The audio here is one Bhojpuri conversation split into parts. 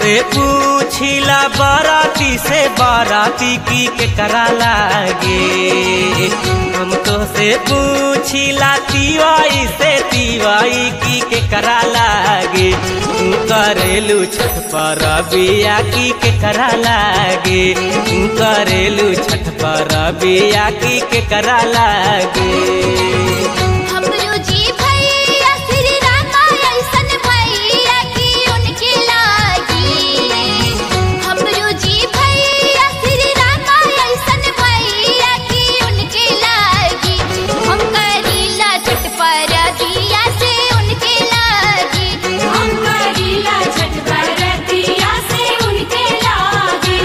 से पूछिला बाराती से बाराती की के करा लागे हम तो से पूछिला तिवाई से तिवाई की के करा लागे तू करेलू छठ पर बिया की के करा लागे तू करेलू छठ पर बिया की के करा लागे हमरो जी भैया श्री रामा ऐसन भैया की उनके लागी हमरो जी भैया श्री रामा ऐसन भैया की उनके लागी हम करीला छठ पर दिया से उनके लागी हम करीला छठ बरतिया से उनके लागे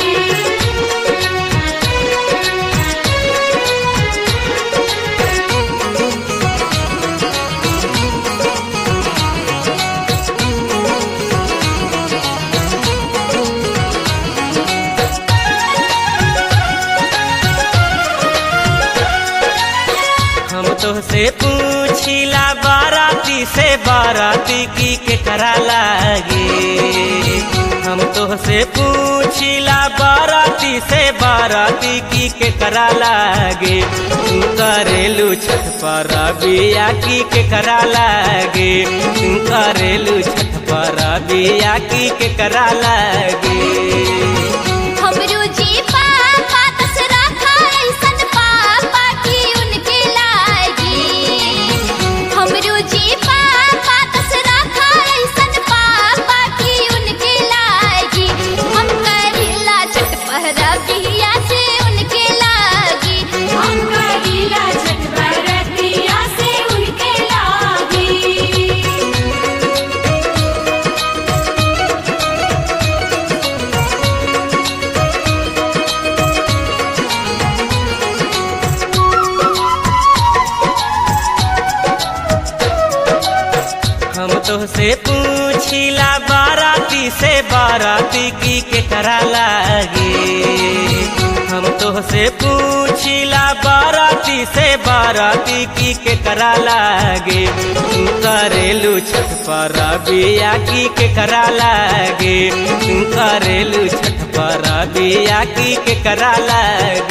हम तो से पूछिला बाराती से बाराती की के करा लागे हम तो से पूछिला बाराती से बाराती की के करा लागे तू करेलू छठ पर बिया की के करा लागे तू करेलू छठ पर बिया की के करा लागे हमरो जी पापा दसरा खा ऐसन पापा की उनके लागी हमरो जी पापा दसरा खा ऐसन पापा की उनके लागी हम करीला छठ पहरा बिया से उनके लागी हम करीला छठ बरतिया से उनके लागे हम तो से पूछिला बाराती से बाराती की के करा लागे हम तो से पूछिला बाराती से बाराती की के करा लागे तू करेलू छठ पर बिया की के करा लागे तू करेलू छठ पर बिया की के करा लागे